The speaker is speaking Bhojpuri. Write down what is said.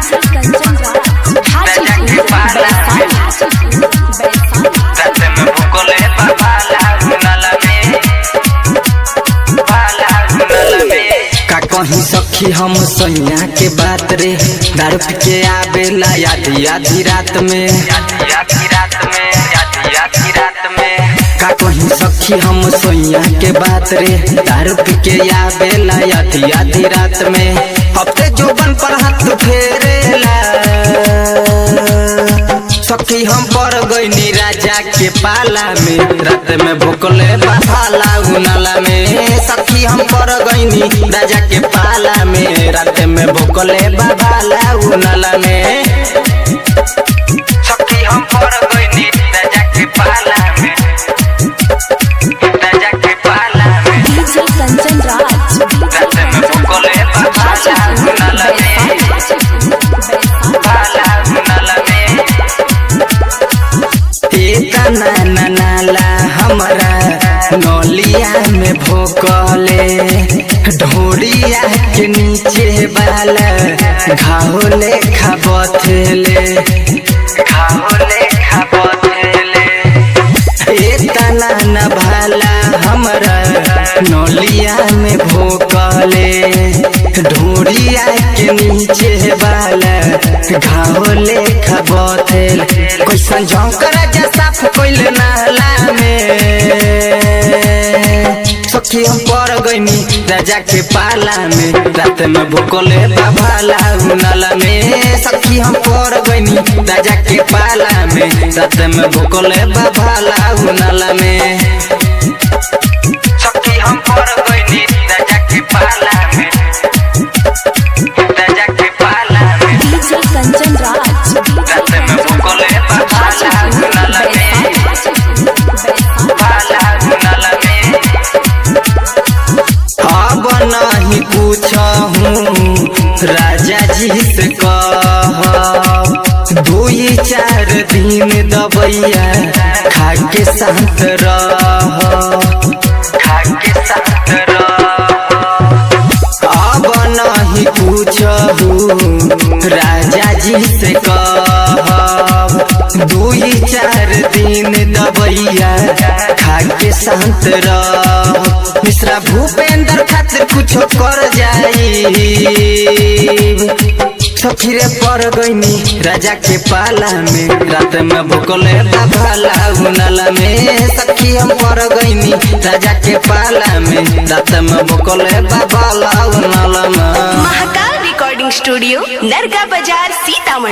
रात में भूकले बाबाला गुनाला में बाला गुनाला में का कहीं सखी हम सैया के बात रे दारू पी के आवेला आधी आधी रात में याद आधी रात में याद आधी रात में का कहीं सखी हम सैया के बात रे दारू पी के आवेला आधी आधी रात में हफ्ते जोबन पर हाथ फेरेला सखी हम पर गईनी राजा के पाला में रात में भूकले बाला उनाला में सखी हम पर गईनी राजा के पाला में रात में भूकले बाला उनाला में सखी हम पर गईनी राजा के पाला में राजा के पाला में रात में भूकले बाबाला गुनाला में बाला गुनाला में तना नाला हमारा नौलिया में भोकले ढोरिया के नीचे वाला घावले खबथले खाओले खाबोतले तना न भाला हमारा नौलिया में भोकले ढोरिया के नीचे वाला घावले खबथल कैसन झोंकरा जा साफ कोइल नाला में सखी हम पर गईनी राजा के पाला में रात में भूकले बाभाला उनाला में सखी हम पर गईनी राजा के पाला में रात में भूकले बाभाला उनाला में सखी हम पर गईनी राजा के पाला में राजा के पाला में रात में भूकले बाबाला गुनाला में बाला गुनाला में अब नहीं पूछहूँ राजा जी से कह दुई चार दिन दबैया खा के शांत रह खा के साथ रह अब नहीं पूछहूँ राजा जी से कह दुई चार दिन दबैया खा के शांत रह मिश्रा भूपेंद्र खातिर कुछो कर जाई सखीरे पर गईनी राजा के पाला में रात में भूकले बाबाला उनाला में सखी हम पर गईनी राजा के पाला में रात में भूकले बाबाला उनाला में महाकाल रिकॉर्डिंग स्टूडियो नरगा बाजार सीतामढ़ी